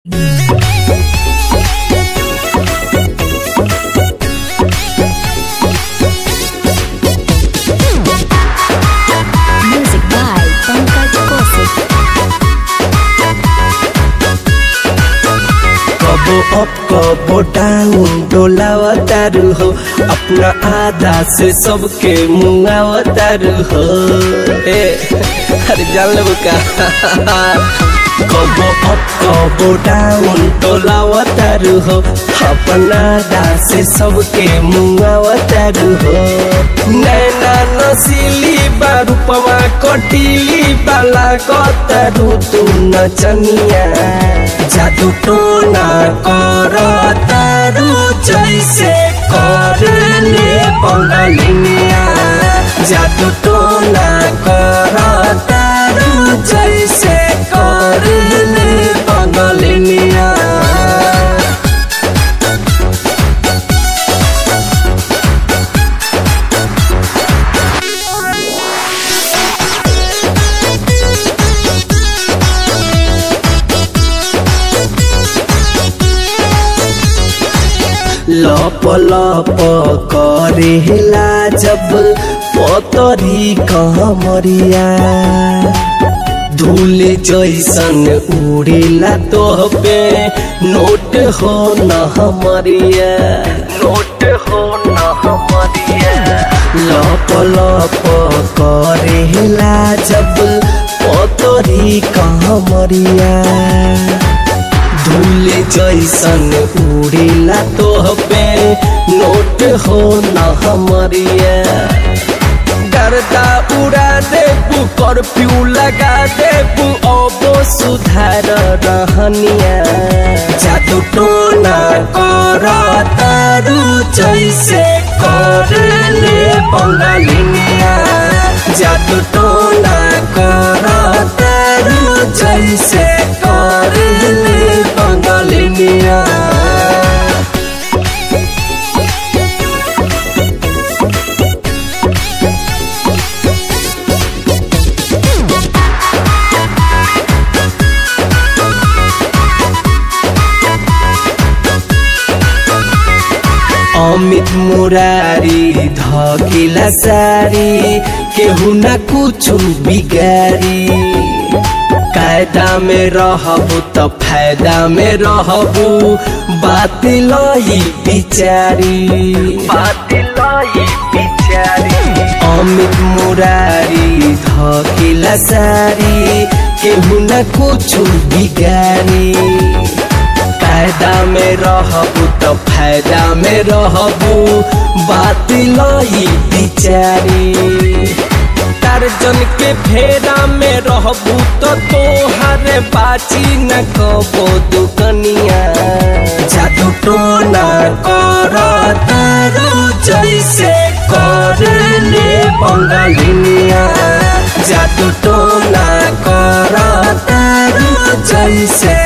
Music by Pankaj Kaushik. कबो up कबो down डोलावतारू हो अपना आधा से सबके मुंगावतारू हो ए अरे जान लेबू का कबो अप कबो डाउन डोलावतारू हो अपना आधा से सबके मुंगावतारू हो नैना नसीली बारूपवा कटीली बाला कतारू तू नचनिया जादू टोना कर तारू जैसे करले बंगालिनिया जादू टोना कर तारू जैसे करले बंगालिनिया लप लप करेला जब पतरी कहमरिया धूल जैसन उड़ेला तो पे नोट हो न हमरिया नोट हो न हमरिया लप लप करेला जब पतरी कहमरिया धूल जैसन उड़ेला तो पे नोट हो न हमरिया गर्दा उड़ा देबू कर्फ्यू लगा देबू अबो सुधार रहनिया जादू टोना कर तारू जैसे करले बंगालिनिया जादू टोना कर तारू जैसे करले बंगालिनिया अमित मुरारी धकिला सारी केहू न कुछ बिगारी कायदा में रहबू त फायदा में रहबू बात लई बिचारी बात लई बिचारी अमित मुरारी धकिला सारी केहू न कुछ बिगारी कायदा में रहबू त फायदा में रहबू बात लई बिचारी टारजन के फेरा में रहबू तो तोहर बाची न कबो दुकनिया जादू टोना कर तारू जैसे करले बंगालिनिया जादू टोना कर तारू जैसे